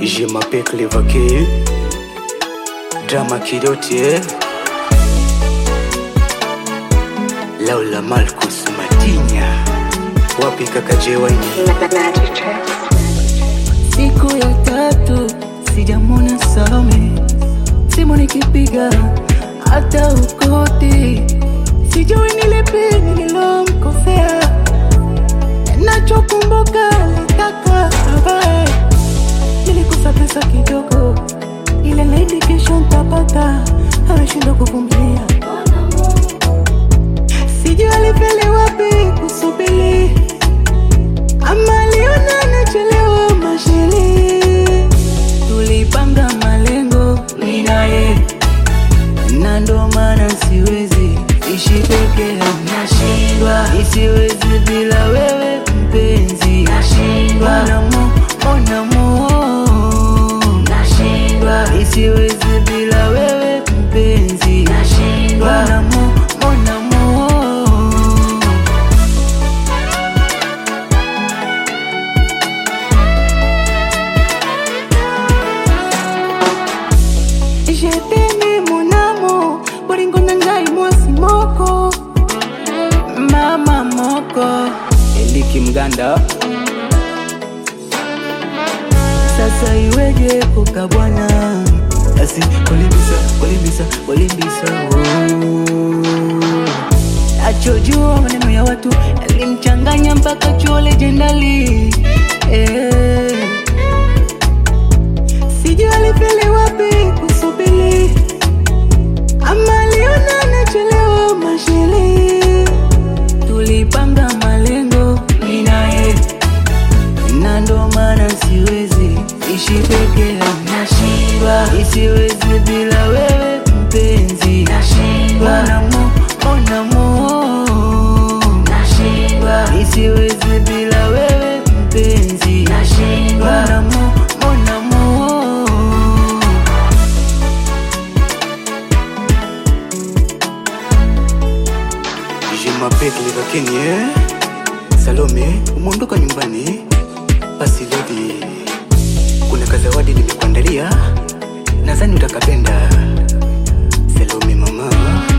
Je m'appelle Clevaquet, drama kidote Laula Malkus Matinya, wapi kaka Jewaini? Siku ya tatu sijamwona Salome, simu nikipiga hata ukoti, sijui nilipi nililomkosea. Nachokumbuka litaka avae, nilikosa pesa kidogo, ile naidi kesho ntapata, ameshindwa kuvumilia. Sijui alifeli wapi kusubiri ama aliona nachelewa mashili. Tulipanga malengo mimi naye, na ndo maana siwezi ishi peke yangu, nashindwa isiwezi bila wewe mpenzi, nashindwa namo onamo, nashindwa isiwezi bila wewe mpenzi, nashindwa namo onamo. Je t'aime mon amour bolingo na ngai mwasi moko mama moko Eliki Mganda, sasa iweje koka bwana basi kolimbisa, kolimbisa, kolimbisa oh. achojua maneno ya watu yalimchanganya mpaka chuo lejendali eh. sijui alifeli wapi kusubiri ama aliona nachelewa mashili tulipanga malengo mimi naye na ndo maana siwezi ishi peke yangu, nashindwa isiwezi bila wewe mpenzi, nashindwa onamo onamo, nashindwa isiwezi bila wewe mpenzi, nashindwa onamo onamo. Je m'appelle Clevaquet, eh? Salome, umeondoka nyumbani? Basi lady, kuna kazawadi nimekuandalia, nadhani utakapenda. Salome mama